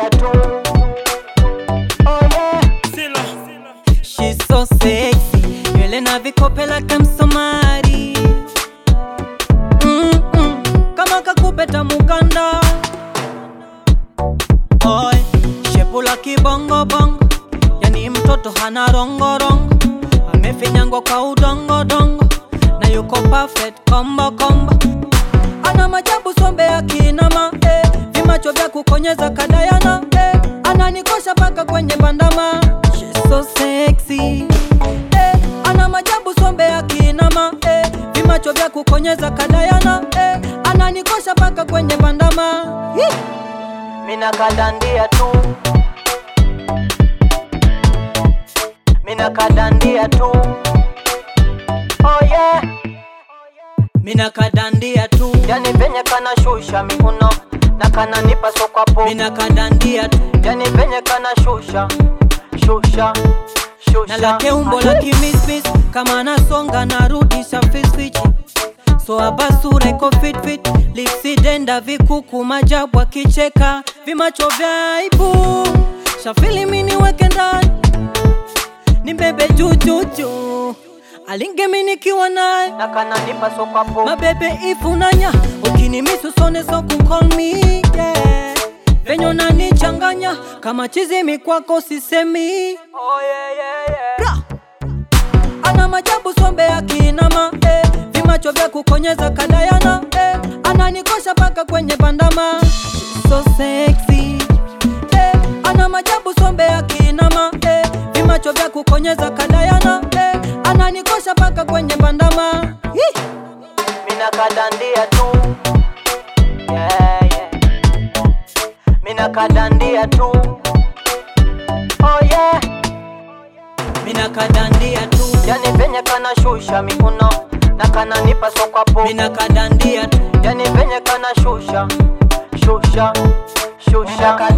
kanadandia tu oh yeah. She's so sexy, nywele na vikope like msomari Mm-mm, kama kakupeta mukanda Oy, shepu la kibongobongo, yani mtoto hana rongorongo, amefinyangwa kwa udongodongo na yuko perfect kombo kombo, ana majabu sombe ya kinama eh, vimacho vya kukonyeza kadayana eh, ananikosha paka kwenye bandama She's so sexy eh, ana majabu sombe ya kinama eh, vimacho vya kukonyeza kadayana eh, ananikosha paka kwenye bandama Hii. mina kadandia tu mina kadandia tu oh yeah. Mina kadandia tu, yani venye kana shusha miuno na kana nipa sokwapo mina kadandia tu, yani venye kana shusha shusha shusha na lake umbo la kimismis, kama nasonga narudisha fisfichi so abasura iko fit fit, lipsi denda vikuku majabu akicheka vimacho vya aibu, shafili mini weke ndani ni bebe jujuju, alinge mini nikiwa naye na kana nipa sokwapo mabebe ifunanya ukinimisu sone so kucall me yeah. venye unanichanganya kama chizimi kwako sisemi oh yeah, yeah, yeah. Bra! ana majabu sombe ya kinama eh. vimacho vya kukonyeza kadayana eh. ananikosha paka kwenye bandama She's so sexy eh. ana majabu sombe ya kinama eh. vimacho vya kukonyeza kadayana eh. ananikosha paka kwenye bandama Hii! mina kadandia tu yeah, yeah. mina kadandia tu oh yeah. mina kadandia tu yani venye kana shusha miuno na kana nipa sokwapo mina kadandia tu yani venye kana shusha shusha shusha